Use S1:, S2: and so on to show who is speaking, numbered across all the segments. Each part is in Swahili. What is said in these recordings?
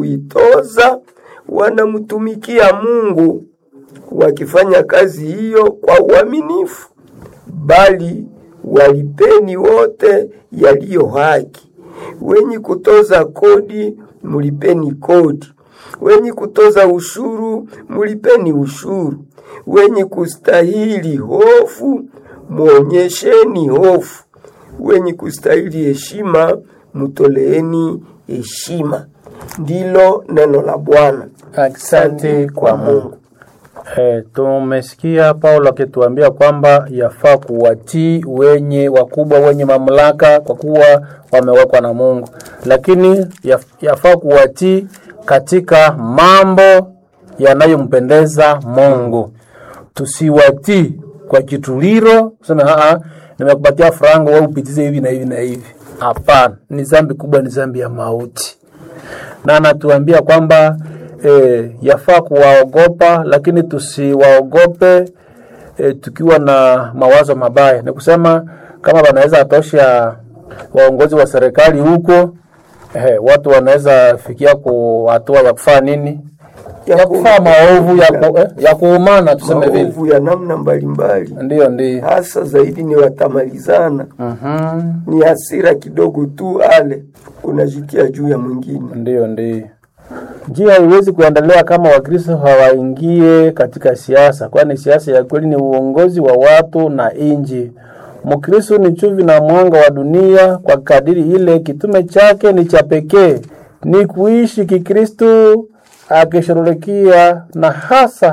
S1: kuitoza wanamtumikia Mungu wakifanya kazi hiyo kwa uaminifu, bali walipeni wote yaliyo haki. Wenye kutoza kodi mulipeni kodi, wenye kutoza ushuru mulipeni ushuru, wenye kustahili hofu muonyesheni hofu, wenye kustahili heshima mutoleeni heshima. Ndilo neno la Bwana.
S2: Asante kwa Mungu. Eh, tumesikia Paulo akituambia kwamba yafaa kuwatii wenye wakubwa wenye mamlaka kwa kuwa wamewekwa na Mungu, lakini yaf- yafaa kuwatii katika mambo yanayompendeza Mungu. Tusiwatii kwa kituliro, tuseme aa, nimekupatia franga wewe upitize hivi na hivi na hivi. Hapana, ni dhambi kubwa, ni dhambi ya mauti na anatuambia kwamba e, yafaa kuwaogopa lakini tusiwaogope e, tukiwa na mawazo mabaya. Ni kusema kama wanaweza atosha waongozi wa serikali huko e, watu wanaweza fikia ku hatua ya kufanya nini, ya kufanya maovu ya, ku, eh, ya kuumana tuseme vile.
S1: Maovu ya namna mbalimbali,
S2: Ndiyo, ndiyo.
S1: hasa zaidi ni watamalizana,
S2: Mhm.
S1: ni hasira kidogo tu, ale unajitia juu ya mwingine.
S2: Ndiyo, ndiyo. Njia haiwezi kuendelea kama Wakristo hawaingie katika siasa, kwani siasa ya kweli ni uongozi wa watu na inji. Mkristo ni chumvi na mwanga wa dunia, kwa kadiri ile kitume chake ni cha pekee, ni kuishi Kikristo akishughulikia na hasa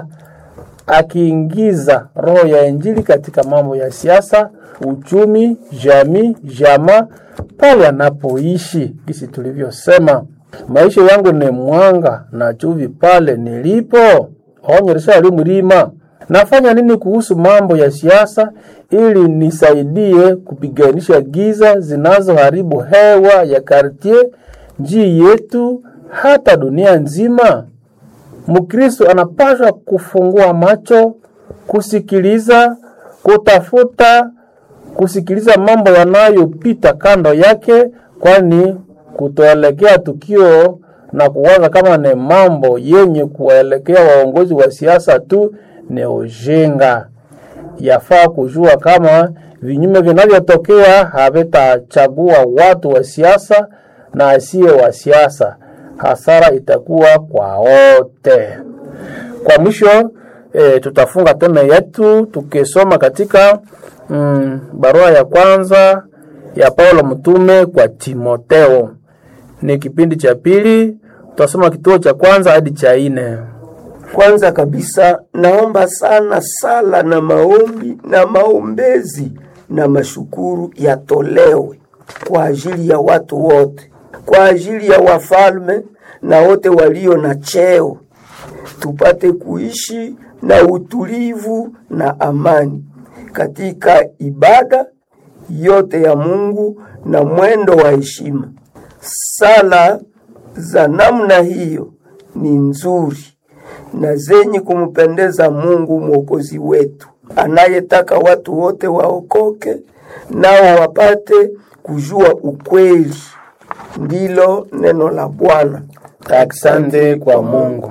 S2: akiingiza roho ya Injili katika mambo ya siasa, uchumi, jamii, jamaa pale anapoishi. Kisi tulivyosema, maisha yangu ni mwanga na chumvi pale nilipo. Onyesha mlima. Nafanya nini kuhusu mambo ya siasa ili nisaidie kupiganisha giza zinazoharibu hewa ya kartie, njii yetu, hata dunia nzima? Mkristo anapaswa kufungua macho, kusikiliza, kutafuta, kusikiliza mambo yanayopita kando yake, kwani kutoelekea tukio na kuwaza kama ni mambo yenye kuwaelekea waongozi wa siasa tu ni ujinga. Yafaa kujua kama vinyume vinavyotokea havitachagua watu wa siasa na asiye wa siasa, hasara itakuwa kwa wote. Kwa mwisho e, tutafunga teme yetu tukisoma katika mm, barua ya kwanza ya Paulo mtume kwa Timoteo. Ni kipindi cha pili, tutasoma kituo cha kwanza hadi cha nne.
S1: Kwanza kabisa naomba sana sala na maombi na maombezi na mashukuru yatolewe kwa ajili ya watu wote, kwa ajili ya wafalme na wote walio na cheo, tupate kuishi na utulivu na amani katika ibada yote ya Mungu na mwendo wa heshima. Sala za namna hiyo ni nzuri na zenye kumpendeza Mungu Mwokozi wetu, anayetaka watu wote waokoke nao wapate kujua ukweli. Ndilo neno la Bwana.
S2: Asante kwa Mungu.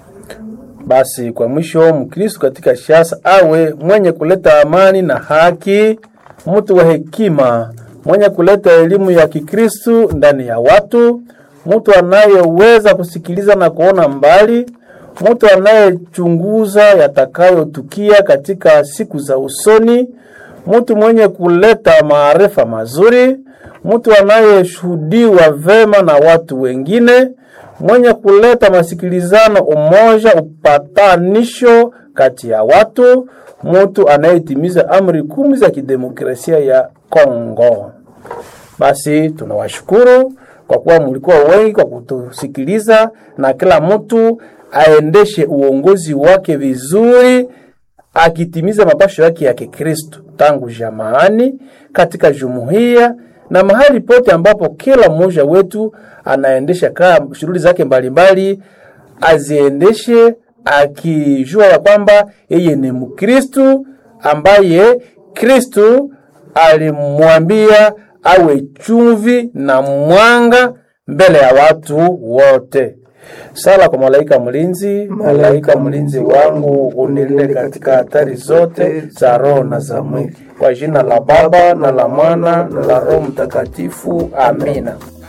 S2: Basi kwa mwisho, Mkristo katika siasa awe mwenye kuleta amani na haki, mtu wa hekima, mwenye kuleta elimu ya Kikristo ndani ya watu, mtu anayeweza kusikiliza na kuona mbali, mtu anayechunguza yatakayotukia katika siku za usoni, mtu mwenye kuleta maarifa mazuri, mtu anayeshuhudiwa vema na watu wengine, mwenye kuleta masikilizano, umoja, upatanisho kati ya watu, mtu anayetimiza amri kumi za kidemokrasia ya Kongo. Basi tunawashukuru kwa kuwa mlikuwa wengi kwa kutusikiliza, na kila mtu aendeshe uongozi wake vizuri akitimiza mapasho yake ya Kikristo tangu jamaani, katika jumuiya na mahali pote ambapo kila mmoja wetu anaendesha kaa shughuli zake mbalimbali, aziendeshe akijua ya kwamba yeye ni Mkristu ambaye Kristu alimwambia awe chumvi na mwanga mbele ya watu wote. Sala kwa malaika mlinzi. Malaika mlinzi wangu, unilinde katika hatari zote za roho na za mwili. Kwa jina la Baba na la Mwana na la Roho Mtakatifu, amina.